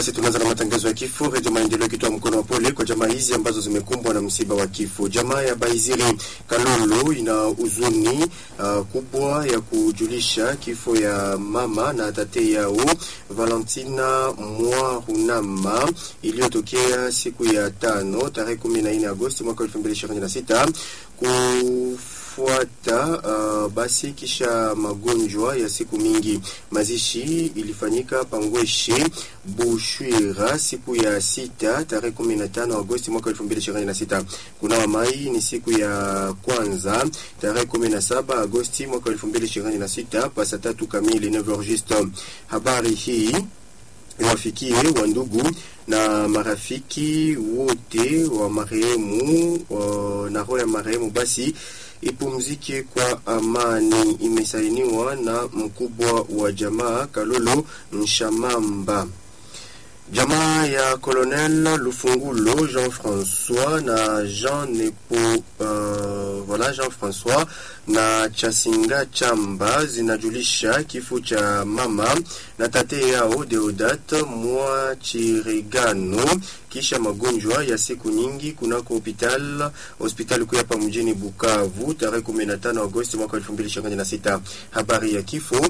Basi tunaanza na matangazo ya kifo. Redio Maendeleo ikitoa mkono wa pole kwa jamaa hizi ambazo zimekumbwa na msiba wa kifo. Jamaa ya Baiziri Kalolo ina huzuni uh, kubwa ya kujulisha kifo ya mama na tate yao Valentina Mwarunama iliyotokea siku ya tano tarehe 14 Agosti mwaka 2026 kufuata uh, basi kisha magonjwa ya siku mingi. Mazishi ilifanyika Pangweshe Bushwira siku ya sita tarehe 15 Agosti mwaka 2026. Kunawa mai ni siku ya kwanza tarehe 17 Agosti mwaka 2026 pasa tatu kamili 9 juste. Habari hii wafikie wa ndugu na marafiki wote wa marehemu na roho ya marehemu basi ipumzike kwa amani. Imesainiwa na mkubwa wa jamaa Kalolo Nshamamba. Jamaa ya Colonel Lufungulo Jean-François na Jean Nepo uh, voilà Jean-François na Chasinga Chamba zinajulisha kifo cha mama na tate yao Deodat mwa Chirigano kisha magonjwa ya siku nyingi kunako hospital hospitali kuu hapa mjini Bukavu tarehe 15 Agosti mwaka 2026. Habari ya kifo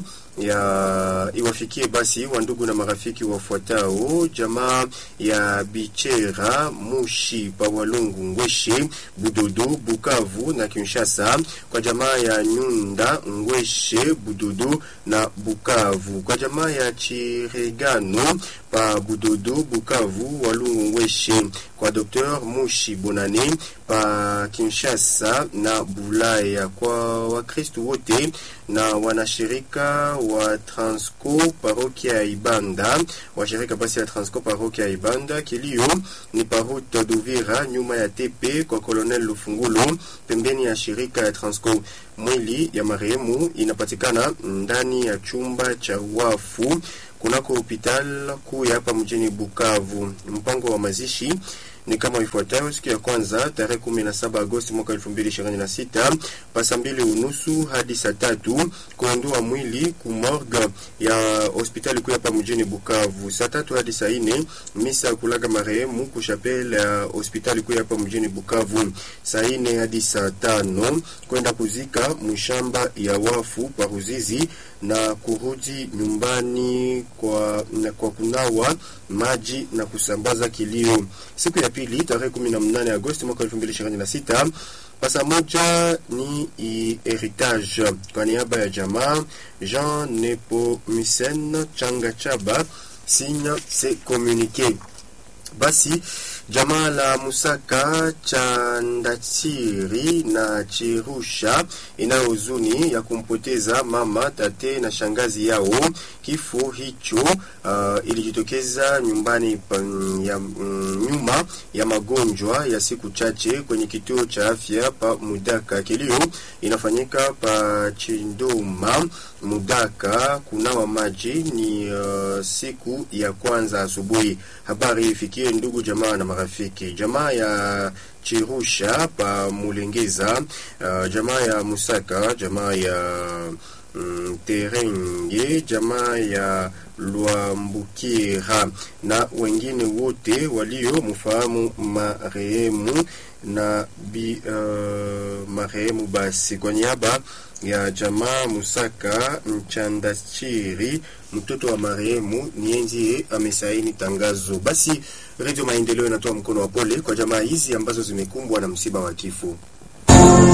ya iwafikie basi wa ndugu na marafiki wafuatao: jamaa ya Bichera Mushi Pawalungu Ngweshe Budodo Bukavu na Kinshasa, kwa jamaa ya Nyunda Ngweshe Budodo na Bukavu, kwa jamaa ya Chiregano pa Budodo Bukavu Walungu Ngweshe, kwa Dr Mushi Bonane pa Kinshasa na Bulaya, kwa Wakristu wote na wanashirika wa Transco parokia ya Ibanda, washirika basi ya Transco parokia ya Ibanda. Kilio ni parute Duvira nyuma ya tepe kwa Colonel Lufungulo pembeni ya shirika ya Transco. Mwili ya marehemu inapatikana ndani ya chumba cha wafu kunako hospital kuu ya hapa mjini Bukavu. Mpango wa mazishi ni kama ifuatayo: siku ya kwanza tarehe 17 Agosti mwaka 2026 pasa mbili unusu hadi saa tatu kuondoa mwili ku morgue ya hospitali kuu hapa mjini Bukavu. Saa tatu hadi saa nne misa ya kulaga marehemu ku chapelle ya hospitali kuu hapa mjini Bukavu. Saa nne hadi saa tano kwenda kuzika mshamba ya wafu paruzizi na kurudi nyumbani kwa, na kwa kunawa maji na kusambaza kilio. Siku ya pili tarehe 18 Agosti mwaka 2026 pasa moja ni heritage kwa niaba ya jamaa Jean Nepomisen Changa Chaba signe se communique. Basi jamaa la Musaka Chandatiri na Chirusha inayo huzuni ya kumpoteza mama, tate na shangazi yao. Kifo hicho uh, ilijitokeza nyumbani pa, ya, mm, nyuma ya magonjwa ya siku chache kwenye kituo cha afya pa Mudaka. Kilio inafanyika pa Chindoma Mudaka. Kunawa maji ni uh, siku ya kwanza asubuhi. Habari ifikie ndugu jamaa na marafiki. Jamaa ya Chirusha pa Mulengeza, uh, jamaa ya Musaka, jamaa ya mm, Terenge, jamaa ya Lwambukira na wengine wote walio mfahamu marehemu na bi uh, marehemu. Basi kwa niaba ya jamaa Musaka Mchandachiri, mtoto wa marehemu, nienzie amesaini tangazo. Basi Redio Maendeleo inatoa mkono wa pole kwa jamaa hizi ambazo zimekumbwa na msiba wa kifo.